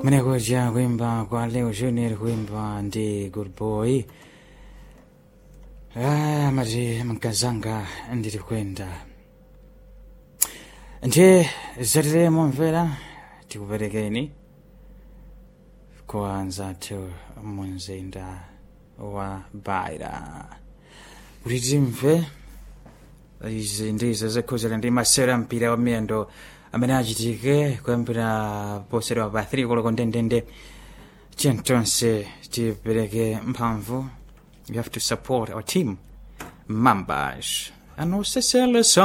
kumenekuja kuimba kwa leo junior kuimba ndi good boy ah, mati mkazanga ndiri kwenda ndiye zatiremo mvera tikuperekeni kwa anzathu munzinda wa baira kuti timve izi ndizo zakhuzira ndi masewero a mpira wa miyendo amene achitike kuyambira posera pa 3 koloko ndendende chentonse tipereke mphamvu you have to support our team members and also sell us